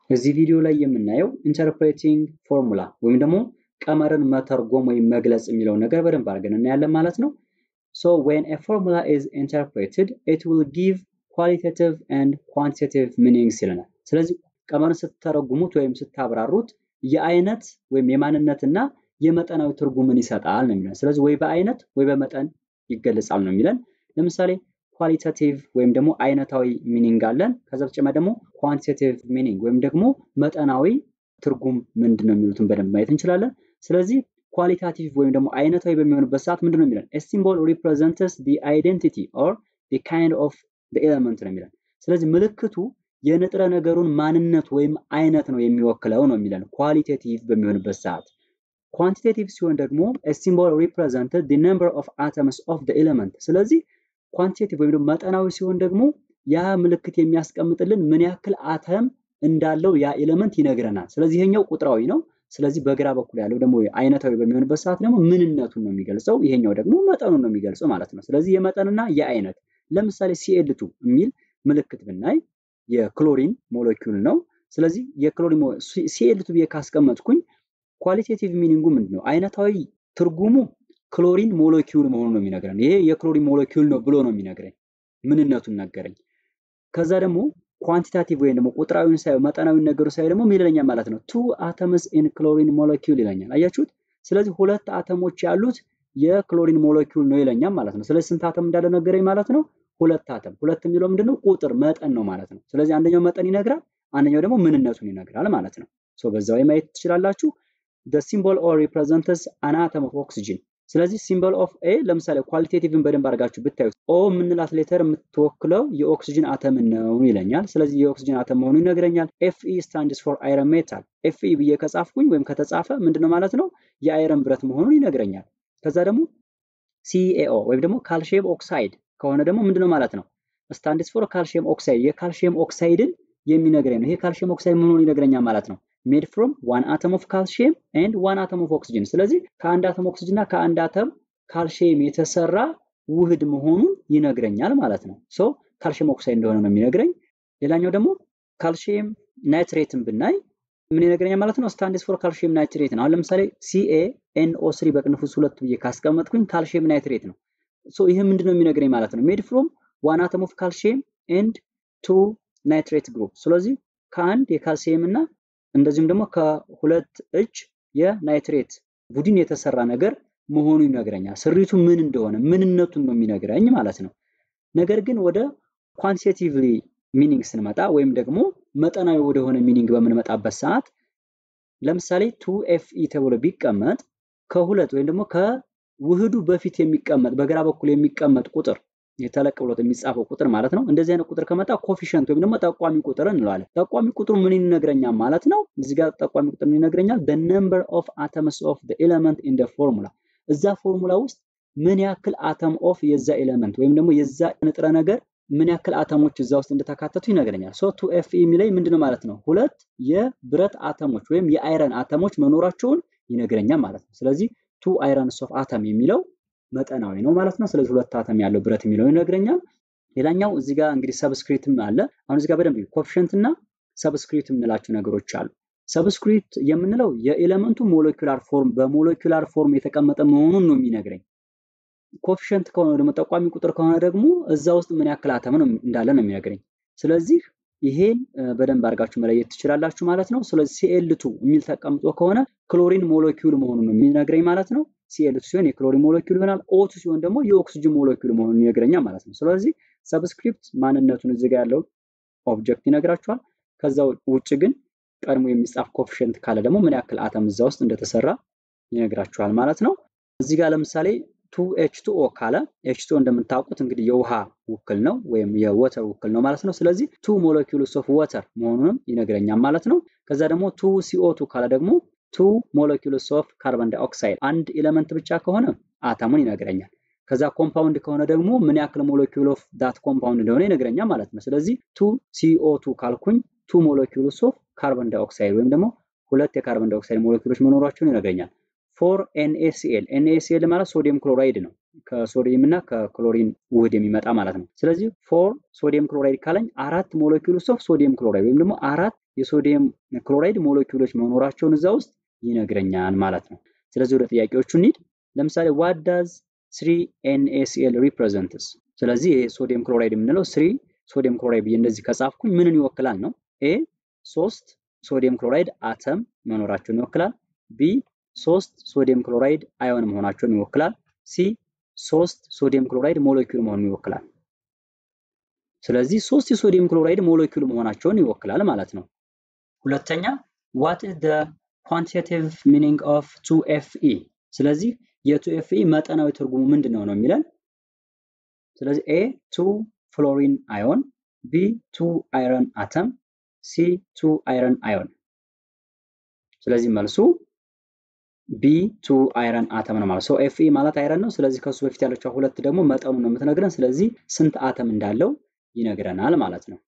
እዚህ ቪዲዮ ላይ የምናየው ኢንተርፕሬቲንግ ፎርሙላ ወይም ደግሞ ቀመርን መተርጎም ወይም መግለጽ የሚለውን ነገር በደንብ አድርገን እናያለን ማለት ነው። ሶ ዌን ኤ ፎርሙላ ኢዝ ኢንተርፕሬትድ ኢት ዊል ጊቭ ኳሊቴቲቭ ኤንድ ኳንቲቴቲቭ ሚኒንግስ ይለናል። ስለዚህ ቀመርን ስትተረጉሙት ወይም ስታብራሩት የአይነት ወይም የማንነትና የመጠናዊ ትርጉምን ይሰጣል ነው የሚለን። ስለዚህ ወይ በአይነት ወይ በመጠን ይገለጻል ነው የሚለን። ለምሳሌ ኳሊታቲቭ ወይም ደግሞ አይነታዊ ሚኒንግ አለን። ከዛ በተጨማሪ ደግሞ ኳንቲቴቲቭ ሚኒንግ ወይም ደግሞ መጠናዊ ትርጉም ምንድን ነው የሚሉትን በደንብ ማየት እንችላለን። ስለዚህ ኳሊታቲቭ ወይም ደግሞ አይነታዊ በሚሆንበት ሰዓት ምንድን ነው የሚለን? ሲምቦል ሪፕሬዘንትስ ዲ አይደንቲቲ ኦር ዲ ካይንድ ኦፍ ኤለመንት ነው የሚለን። ስለዚህ ምልክቱ የንጥረ ነገሩን ማንነት ወይም አይነት ነው የሚወክለው ነው የሚለን ኳሊቴቲቭ በሚሆንበት ሰዓት። ኳንቲቴቲቭ ሲሆን ደግሞ ሲምቦል ሪፕሬዘንትድ ዲ ነምበር ኦፍ አተምስ ኦፍ ደ ኤለመንት። ስለዚህ ኳንቲቴቲቭ ወይም ደግሞ መጠናዊ ሲሆን ደግሞ ያ ምልክት የሚያስቀምጥልን ምን ያክል አተም እንዳለው ያ ኤለመንት ይነግረናል። ስለዚህ ይሄኛው ቁጥራዊ ነው። ስለዚህ በግራ በኩል ያለው ደግሞ አይነታዊ በሚሆንበት ሰዓት ደግሞ ምንነቱን ነው የሚገልጸው፣ ይሄኛው ደግሞ መጠኑን ነው የሚገልጸው ማለት ነው። ስለዚህ የመጠንና የአይነት ለምሳሌ ሲኤልቱ የሚል ምልክት ብናይ የክሎሪን ሞለኪውል ነው። ስለዚህ የክሎሪን ሲኤልቱ ብዬ ካስቀመጥኩኝ ኳሊቴቲቭ ሚኒንጉ ምንድን ነው? አይነታዊ ትርጉሙ ክሎሪን ሞለኪውል መሆኑ ነው የሚነግረን። ይሄ የክሎሪን ሞለኪውል ነው ብሎ ነው የሚነግረኝ፣ ምንነቱን ነገረኝ። ከዛ ደግሞ ኳንቲታቲቭ ወይም ደግሞ ቁጥራዊውን ሳይ መጠናዊ ነገሩ ሳይ ደግሞ ምን ይለኛል ማለት ነው? ቱ አተምስ ኢን ክሎሪን ሞለኪውል ይለኛል። አያችሁት? ስለዚህ ሁለት አተሞች ያሉት የክሎሪን ሞለኪውል ነው ይለኛል ማለት ነው። ስለዚህ ስንት አተም እንዳለ ነገረኝ ማለት ነው? ሁለት አተም። ሁለት የሚለው ምንድነው? ቁጥር መጠን ነው ማለት ነው። ስለዚህ አንደኛው መጠን ይነግራል፣ አንደኛው ደግሞ ምንነቱን ይነግራል ማለት ነው። ሶ በዛ ወይ ማየት ትችላላችሁ። the symbol or represents an atom of oxygen ስለዚህ ሲምቦል ኦፍ ኤ ለምሳሌ ኳሊቴቲቭን በደንብ አድርጋችሁ ብታዩት ኦ የምንላት ሌተር የምትወክለው የኦክሲጅን አተም ነው ይለኛል። ስለዚህ የኦክሲጅን አተም መሆኑ ይነግረኛል። ኤፍ ኢ ስታንድስ ፎር አይረን ሜታል። ኤፍ ኢ ብዬ ከጻፍኩኝ ወይም ከተጻፈ ምንድነው ማለት ነው የአይረን ብረት መሆኑን ይነግረኛል። ከዛ ደግሞ ሲኤኦ ወይም ደግሞ ካልሽየም ኦክሳይድ ከሆነ ደግሞ ምንድነው ማለት ነው ስታንድስ ፎር ካልሽየም ኦክሳይድ የካልሽየም ኦክሳይድን የሚነግረኝ ነው። ይሄ ካልሽየም ኦክሳይድ መሆኑን ይነግረኛል ማለት ነው። ሜድ ፍሮም ዋን አተም ኦፍ ካልሽየም ኤንድ ዋን አተም ኦፍ ኦክሲጅን። ስለዚህ ከአንድ አተም ኦክሲጅን እና ከአንድ አተም ካልሽየም የተሰራ ውህድ መሆኑን ይነግረኛል ማለት ነው። ሶ ካልሽየም ኦክሳይድ እንደሆነ ነው የሚነግረኝ። ሌላኛው ደግሞ ካልሽየም ናይትሬትን ብናይ ምን ይነግረኛል ማለት ነው? ስታንድስ ፎር ካልሽየም ናይትሬት ነው። አሁን ለምሳሌ ሲኤ ኤንኦ ስሪ በቅንፉስ ሁለት ብዬ ካስቀመጥኩኝ ካልሽየም ናይትሬት ነው። ሶ ይህ ምንድን ነው የሚነግረኝ ማለት ነው? ሜድ ፍሮም ዋን አተም ኦፍ ካልሽየም ኤንድ ቱ ናይትሬት ግሩፕ። ስለዚህ ከአንድ የካልሲየም እና እንደዚሁም ደግሞ ከሁለት እጅ የናይትሬት ቡድን የተሰራ ነገር መሆኑ ይነግረኛል። ስሪቱ ምን እንደሆነ ምንነቱን ነው የሚነግረኝ ማለት ነው። ነገር ግን ወደ ኳንቲቴቲቭሊ ሚኒንግ ስንመጣ ወይም ደግሞ መጠናዊ ወደሆነ ሚኒንግ በምንመጣበት ሰዓት ለምሳሌ ቱ ኤፍ ኢ ተብሎ ቢቀመጥ ከሁለት ወይም ደግሞ ከውህዱ በፊት የሚቀመጥ በግራ በኩል የሚቀመጥ ቁጥር የተለቅ ብሎት የሚጻፈው ቁጥር ማለት ነው። እንደዚህ አይነት ቁጥር ከመጣ ኮፊሸንት ወይም ደግሞ ጠቋሚ ቁጥር እንለዋለን። ጠቋሚ ቁጥሩ ምን ይነግረኛል ማለት ነው? እዚህ ጋር ጠቋሚ ቁጥር ምን ይነግረኛል? the number of atoms of the element in the formula እዛ ፎርሙላ ውስጥ ምን ያክል አተም ኦፍ የዛ ኤሌመንት ወይም ደግሞ የዛ ንጥረ ነገር ምን ያክል አተሞች እዛ ውስጥ እንደተካተቱ ይነግረኛል። ሶ ቱ ኤፍ የሚለኝ ምንድነው ማለት ነው? ሁለት የብረት አተሞች ወይም የአይረን አተሞች መኖራቸውን ይነግረኛል ማለት ነው። ስለዚህ ቱ አይረንስ ኦፍ አተም የሚለው መጠናዊ ነው ማለት ነው። ስለዚህ ሁለት አተም ያለው ብረት የሚለው ይነግረኛል። ሌላኛው እዚህ ጋር እንግዲህ ሰብስክሪፕትም አለ። አሁን እዚህ ጋር በደንብ ኮፊሸንት እና ሰብስክሪፕት የምንላቸው ነገሮች አሉ። ሰብስክሪፕት የምንለው የኤሌመንቱ ሞለኪላር ፎርም በሞለኪላር ፎርም የተቀመጠ መሆኑን ነው የሚነግረኝ። ኮፊሸንት ከሆነ ደግሞ ጠቋሚ ቁጥር ከሆነ ደግሞ እዛ ውስጥ ምን ያክል አተም ነው እንዳለ ነው የሚነግረኝ። ስለዚህ ይሄን በደንብ አድርጋችሁ መለየት ትችላላችሁ ማለት ነው። ስለዚህ ሲኤልቱ የሚል ተቀምጦ ከሆነ ክሎሪን ሞለኪውል መሆኑን ነው የሚነግረኝ ማለት ነው። ሲኤልቱ ሲሆን የክሎሪን ሞለኪውል ይሆናል። ኦቱ ሲሆን ደግሞ የኦክሲጅን ሞለኪውል መሆኑን ይነግረኛል ማለት ነው። ስለዚህ ሰብስክሪፕት ማንነቱን እዚህ ጋር ያለው ኦብጀክት ይነግራችኋል። ከዛ ውጭ ግን ቀድሞ የሚጻፍ ኮፊሽንት ካለ ደግሞ ምን ያክል አተም እዛ ውስጥ እንደተሰራ ይነግራችኋል ማለት ነው። እዚህ ጋር ለምሳሌ ቱ ኤች ቱ ኦ ካለ ኤች ቱ እንደምታውቁት እንግዲህ የውሃ ውክል ነው ወይም የወተር ውክል ነው ማለት ነው። ስለዚህ ቱ ሞለኪውልስ ኦፍ ወተር መሆኑንም ይነግረኛል ማለት ነው። ከዛ ደግሞ ቱ ሲኦ ቱ ካለ ደግሞ ቱ ሞለኪውልስ ኦፍ ካርበን ዳይኦክሳይድ አንድ ኤሌመንት ብቻ ከሆነ አተሙን ይነግረኛል። ከዛ ኮምፓውንድ ከሆነ ደግሞ ምን ያክል ሞለኪውል ኦፍ ዳት ኮምፓውንድ እንደሆነ ይነግረኛል ማለት ነው። ስለዚህ ቱ ሲኦ ቱ ካልኩኝ ቱ ሞለኪውልስ ኦፍ ካርበን ዳይኦክሳይድ ወይም ደግሞ ሁለት የካርበን ዳይኦክሳይድ ሞለኪውሎች መኖራቸውን ይነግረኛል። ፎር ኤንኤሲኤል ኤንኤሲኤል ማለት ሶዲየም ክሎራይድ ነው። ከሶዲየም እና ከክሎሪን ውህድ የሚመጣ ማለት ነው። ስለዚህ ፎር ሶዲየም ክሎራይድ ካለኝ አራት ሞለኪውልስ ኦፍ ሶዲየም ክሎራይድ ወይም ደግሞ አራት የሶዲየም ክሎራይድ ሞለኪውሎች መኖራቸውን እዛ ውስጥ ይነግረኛል ማለት ነው። ስለዚህ ወደ ጥያቄዎቹ እንሂድ። ለምሳሌ ዋት ዳዝ ስሪ ኤንኤሲኤል ሪፕሬዘንትስ? ስለዚህ ይሄ ሶዲየም ክሎራይድ የምንለው ስሪ ሶዲየም ክሎራይድ ብዬ እንደዚህ ከጻፍኩኝ ምንን ይወክላል ነው? ኤ ሶስት ሶዲየም ክሎራይድ አተም መኖራቸውን ይወክላል። ቢ ሶስት ሶዲየም ክሎራይድ አዮን መሆናቸውን ይወክላል። ሲ ሶስት ሶዲየም ክሎራይድ ሞለኪውል መሆኑን ይወክላል። ስለዚህ ሶስት የሶዲየም ክሎራይድ ሞለኪውል መሆናቸውን ይወክላል ማለት ነው። ሁለተኛ ዋት ኢዝ ዘ ኳንቲቴቲቭ ሚኒንግ ኦፍ ቱ ኤፍ ኢ? ስለዚህ የቱ ኤፍ ኢ መጠናዊ ትርጉሙ ምንድን ነው ነው የሚለን። ስለዚህ ኤ ቱ ፍሎሪን አዮን፣ ቢ ቱ አይረን አተም፣ ሲ ቱ አይረን አዮን። ስለዚህ መልሱ ቢ ቱ አይረን አተም ነው ማለት ነው። ኤፍ ኢ ማለት አይረን ነው። ስለዚህ ከሱ በፊት ያለችው ሁለት ደግሞ መጠኑ ነው የምትነግረን። ስለዚህ ስንት አተም እንዳለው ይነግረናል ማለት ነው።